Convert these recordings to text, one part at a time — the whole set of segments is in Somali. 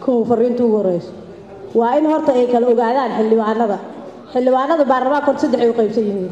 kow fariinta ugu horeyso waa in horta ay kala ogaadaan xildhibaanada xildhibaanada baarlamaanka horta saddex ay u qaybsan yihiin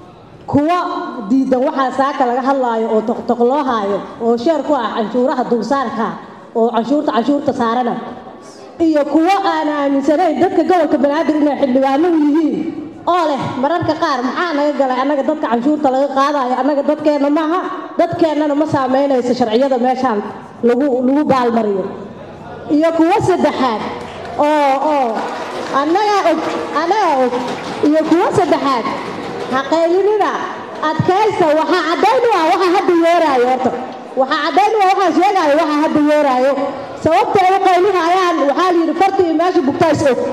kuwa diidan waxaa saaka laga hadlaayo oo toqtoq loo haayo oo sheer ku ah canshuuraha dulsaarka oo canshuurta canshuurta saarana iyo kuwo aan aaminsanayn dadka gobolka banaadir inay xildhibaano u yihiin oo leh mararka qaar maxaa naga galay annaga dadka canshuurta laga qaadayo annaga dadkeenna maaha dadkeennana ma saameynayso sharciyada meeshaan lagu lagu baalmariyo iyo kuwo saddexaad oo oo annagaa og annagaa og iyo kuwo saddexaad haqaylinina adkaysta waxaa caddayn u ah waxa hadda yeeraayo horta waxaa caddayn u ah waxaa sheegaayo waxa hadda yeeraayo sababta ay u qaylinayaan waxaa la yidhi farta iyo meesha bugtaa is og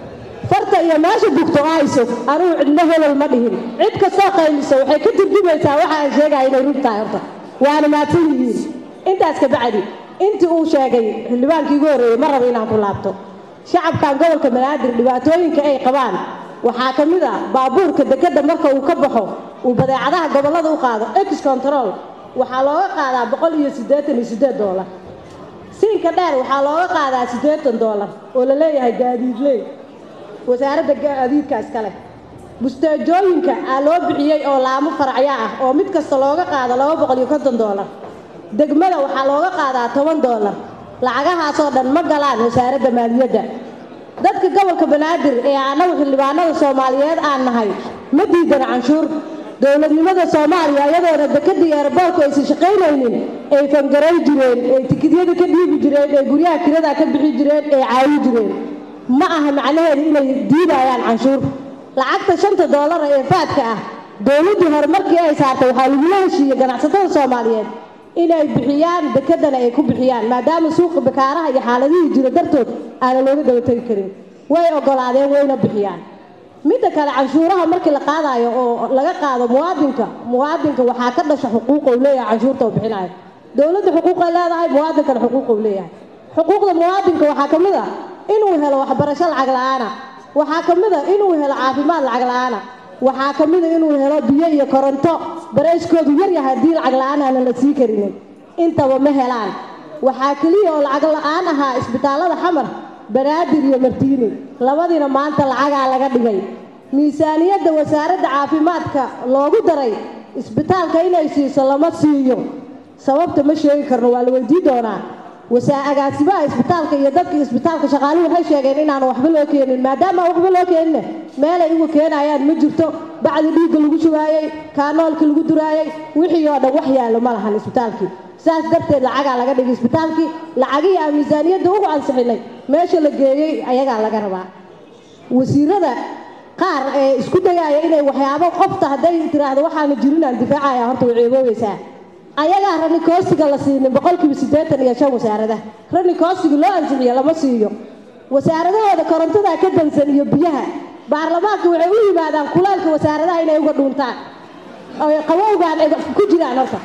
farta iyo meesha bugto aa is og anugu cidna hebel ma dhihin cid kastoo qaylisa waxay ka turjumaysaa waxa aan sheegaayo inay run tahay horta waana maadsan yihiin intaas ka bacdi intii uu sheegay xildhibaankii ugu horreeyey ma rabo inaan ku laabto shacabkan gobolka banaadir dhibaatooyinka ay qabaan waxaa ka mid ah baabuurka dekedda marka uu ka baxo uu badeecadaha gobollada u qaado ex control waxaa looga qaadaa boqol iyo siddeetan iyo siddeed doolar siinka dheer waxaa looga qaadaa siddeetan doolar oo la leeyahay gaadiidley wasaaradda gaadiidkaas kale busteejooyinka aa loo bixiyey oo laamo faracyo ah oo mid kasta looga qaado laba boqol iyo konton doolar degmada waxaa looga qaadaa toban doolar lacagahaasoo dhan ma galaan wasaaradda maaliyadda dadka gobolka banaadir ee annagu xildhibaanada soomaaliyeed aan nahay ma diidana canshuur dowladnimada soomaaliya iyadoona dekadii eerboorku aysan shaqaynaynin ay fangaray jireen ay tikidyada ka dhiibi jireen ay guryaha kirada ka bixi jireen ay caawi jireen ma aha macnaheedu inay diidayaan canshuur lacagta shanta doolara ee faadka ah dowladdii horumarkii ay saartay waxaa lagula heshiiyey ganacsatada soomaaliyeed inay bixiyaan dekedana ay ku bixiyaan maadaama suuqa bakaaraha iyo xaaladihii jiro dartood aana looga daba tegi karin way ogolaadeen wayna bixiyaan midda kale canshuuraha markii la qaadayo oo laga qaado muwaadinka muwaadinka waxaa ka dhasha xuquuq uu leeyahay canshuurta uu bixinayo dowladda xuquuqay leedahay muwaadinkana xuquuq uu leeyahay xuquuqda muwaadinka waxaa ka mid a inuu helo waxbarasho lacag la-aana waxaa ka mid a inuu helo caafimaad lacag la-aana waxaa ka mid a inuu helo biyo iyo koronto barayskoodu yar yahay haddii lacag la-aan aanan la sii karinin intaba ma helaan waxaa keliya oo lacag la-aan ahaa isbitaallada xamar banaadir iyo martiini labadiina maanta lacagaa laga dhigay miisaaniyadda wasaaradda caafimaadka loogu daray isbitaalka inay siiso lama siiyo sababta ma sheegi karno waa la weydii doonaa wasaa agaasimaha isbitaalka iyo dadka isbitaalka shaqaaluhu waxay sheegeen inaan waxba loo keenin maadaama aan waxba loo keenin meelay uga keenayaan ma jirto bacdi dhiigga lagu shubaayey kaanoolka lagu duraayey wixii oo dhan wax yaallo ma lahan isbitaalkii saas darteed lacagaa laga dhigay isbitaalkii lacagihii aan miisaaniyadda ugu ansixinay meesha la geeyey ayagaa laga rabaa wasiirada qaar ee isku dayaaya inay waxyaabo qofta hadday tiraahdo waxaana jirin aan difaacaya horta way ceeboobaysaa ayagaa rani koosiga la siinin boqolkiiba siddeetan iyo shan wasaarada rani koosiga loo ansixiyo lama siiyo wasaaradahooda korontada ka dansan iyo biyaha baarlamaanka waxay u yimaadaan kulaalka wasaaradaha inay uga dhuuntaan oy qabowgaan ay ku jiraan horta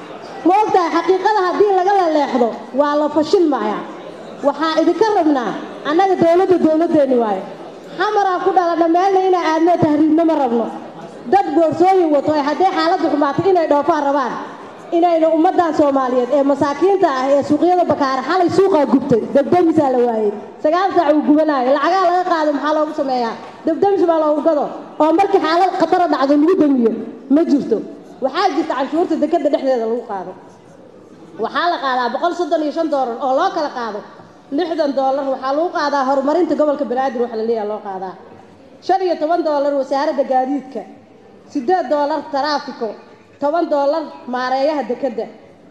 ma ogtahay xaqiiqada haddii laga laleexdo waa la fashilmayaa waxaa idinka rabnaa annaga dowladda dowladdeeni waayo xamaraan ku dhalana meelna inaa aadno tahriibno ma rabno dad boorsooyin wato ee hadday xaaladdu xumaato inay dhoofaan rabaan inayna ummaddan soomaaliyeed ee masaakiinta ah ee suuqyada bakaara xalay suuqaa gubtay debdemisaa la waayey sagaal saac uu gubanaayo lacagaa laga qaado maxaa loogu sameeyaa debdemis baa loogu gado oo markii xaalad khatara dhacdo lagu damiyo ma jirto waxaa jirta canshuurta dekadda dhexdeeda lagu qaado waxaa la qaadaa boqol soddon iyo shan doolar oo loo kala qaado lixdan doolar waxaa lagu qaadaa horumarinta gobolka banaadir waxa la leeyaha loo qaadaa shan iyo toban doolar wasaaradda gaadiidka siddeed doolar taraafiko toban doolar maareeyaha dekedda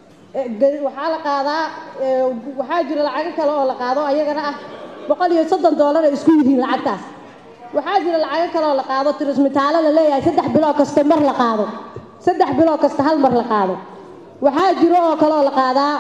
waxaa la qaadaa waxaa jira lacago kale oo la qaado ayagana ah boqol iyo soddon doolar ay isku yihiin lacagtaas waxaa jira lacago kale oo la qaado tirismitaalo la leeyahay saddex biloo kasta mar la qaado saddex biloo kasta hal mar la qaado waxaa jiro oo kale oo la qaadaa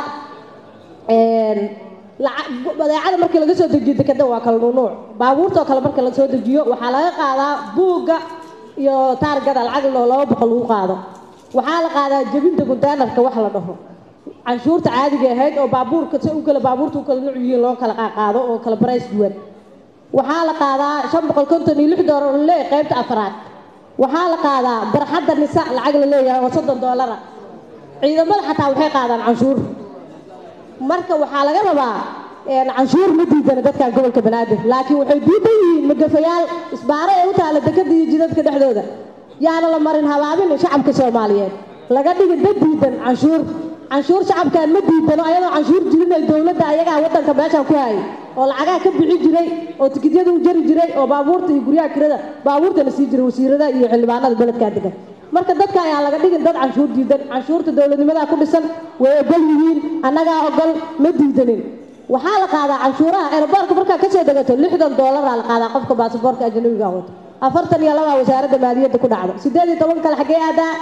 badeecada markii laga soo dejiyo dekeda waa kala nuunuuc baabuurta oo kale marka la soo dejiyo waxaa laga qaadaa buugga iyo taargada lacag loo laba boqol lagu qaado waxaa la qaadaa jebinta konteenarka wax la dhaho canshuurta caadiga ahayd oo baabuurka si u kala baabuurta u kala nuuc yihiin loo kala qaado oo kala barays duwan waxaa la qaadaa shan boqol konton iyo lix doolar la leeyahay qaybta afraad waxaa la qaadaa barxadda nisa lacag la leeyahay oo soddon doolara ciidamada xataa waxay qaadaan canshuur marka waxaa laga rabaa canshuur ma diidana dadkan gobolka banaadir laakiin waxay diidan yihiin magafayaal isbaaro ee u taala dekada iyo jidadka dhexdooda yaana la marin habaabin shacabka soomaaliyeed laga dhigin dad diidan canshuur canshuur shacabkan ma diidano ayadoo canshuur jirin ay dowladda ayagaa wadanka meeshan ku hayay oo lacagaha ka bixi jiray oo tikidyada u jari jiray oo baabuurta iyo guryaha kirada baabuurtana sii jiray wasiirada iyo xildhibaanada beledkaa degan marka dadka ayaa laga dhigin dad canshuur diidan canshuurta dowladnimadaa ku dhisan way ogol yihiin annagaa ogol ma diidanin waxaa la qaadaa canshuuraha eeraboorka markaa kasoo degato lixdan doolaraa la qaadaa qofka baasaboorka ajnabiga wato afartan iyo labaa wasaaradda maaliyadda ku dhacdo sideed iyo toban kale xaggee aadaa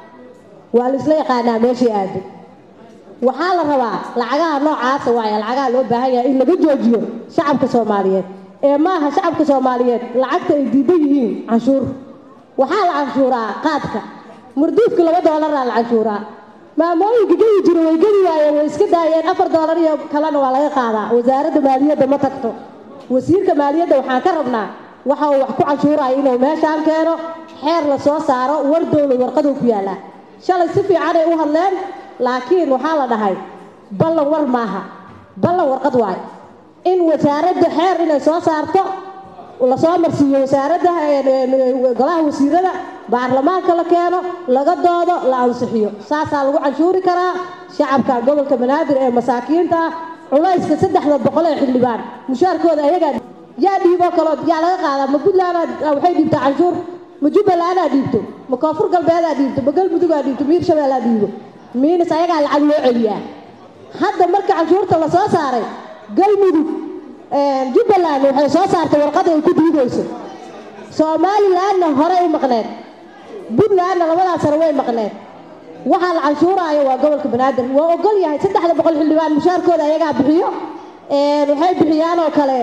waa la isla yaqaanaa meeshii aaday waxaa la rabaa lacagaha noocaasa waaye lacagaha loo baahan yahay in laga joojiyo shacabka soomaaliyeed ee maaha shacabka soomaaliyeed lacagta ay diidan yihiin canshuur waxaa la canshuuraa qaadka murduufka laba doolaraa la canshuuraa maamooyinka gedi jira way gedi waayeen way iska daayeen afar doolar iyo kalena waa laga qaadaa wasaaradda maaliyadda ma tagto wasiirka maaliyadda waxaan ka rabnaa waxa uu wax ku canshuuraya inuu meeshaan keeno xeer la soo saaro war dowlad warqaduu ku yaallaa shalay si fiicanay u hadleen laakiin waxaa la dhahay ballan war maaha ballan warqad waay in wasaaradda xeer inay soo saarto lasoo marsiiyo wasaaradda golaha wasiirada baarlamaanka la keeno laga doodo la ansixiyo saasaa lagu canshuuri karaa shacabka gobolka banaadir ee masaakiinta ah culayska saddexda boqol ee xildhibaan mushaarkooda ayagaa yaa dhiiboo kaloo yaa laga qaadaa ma puntland waxay dhiibtaa canshuur ma jubbalandaa dhiibto ma koonfur galbeedaa dhiibto ma galmudugaa dhiibto miir shabeellaa dhiibo miinis ayagaa lacag loo celiyaa hadda marka canshuurta la soo saaray galmudug jubbaland waxay soo saartay warqad ay ku diidayso somalilandna horey u maqneed puntlandna labadaas sano way maqneed waxaa la canshuuraayo waa gobolka banaadir waa ogol yahay saddexda boqol xildhibaan mushaarkooda ayagaa bixiyo waxay bixiyaan oo kale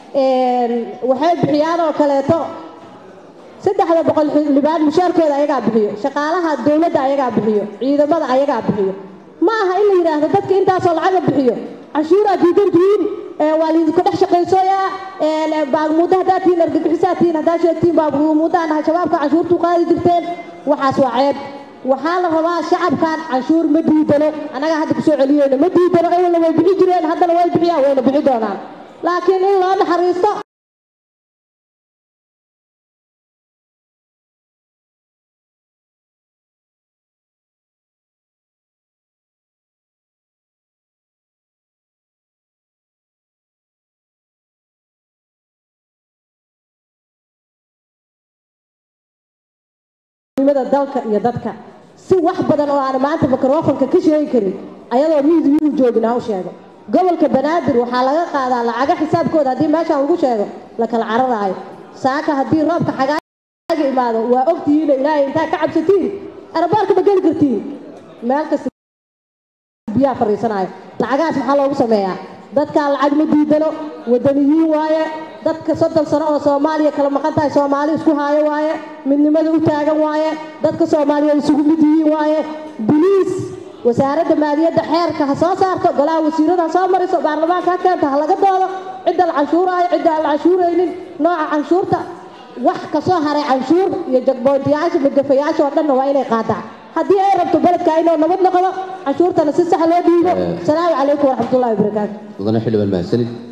waxay bixiyaan oo kaleeto saddexda boqol xildhibaan mushaarkooda ayagaa bixiyo shaqaalaha dowladda ayagaa bixiyo ciidamada ayagaa bixiyo ma aha in la yidhaahdo dadka intaasoo lacaga bixiyo canshuuraa diidantihiin waa laydinku dhex shaqaysooyaa baagmuuddo haddaad tihiin argagixisaa tihiin haddaad sheegtiin baagmuuddaan nahay shabaabka canshuurtuu qaadi jirteen waxaas waa ceeb waxaa la rabaa shacabkan canshuur ma diidano annagaa hadda kusoo celiyeyno ma diidano ewelna way bixi jireen haddana way bixiyaan wayna bixi doonaan laakiin in loo naxariisto dalka iyo dadka si wax badan oo aan maanta mikrofonka ka sheegi karin ayadoo miidiyuhu joogin aan u sheego gobolka banaadir waxaa laga qaadaa lacaga xisaabkooda haddii meeshaan lagu sheego la kala cararaayo saaka haddii roobka xagaaga imaado waa ogtihiina ilaahay intaa ka cabsatiin arabaarka ma geli kartiin meel kasta biyaha fariisanaayo lacagahaas maxaa loogu sameeyaa dadkaan lacag ma diidano wadaniyiin waaye dadka soddon sano oo soomaaliya kala maqan tahay soomaali isku haayo waaye midnimada u taagan waaye dadka soomaaliyeed isugu mid yihiin waaye biliis wasaaradda maaliyadda xeerka ha soo saarto golaha wasiirada ha soo mariso baarlamaanka ha keento ha laga doodo cidda la canshuuraayo cidda aan la canshuuraynin nooca canshuurta wax kasoo haray canshuur iyo jagboontiyaasha magafayaasha oo dhanna waa inay qaadaa haddii ay rabto beledka inuu nabad noqdo canshuurtana si sax loo dhiibo asalaamu calaykum waraxmatullahi wabarakaatu mudane xildhibaan mahadsanid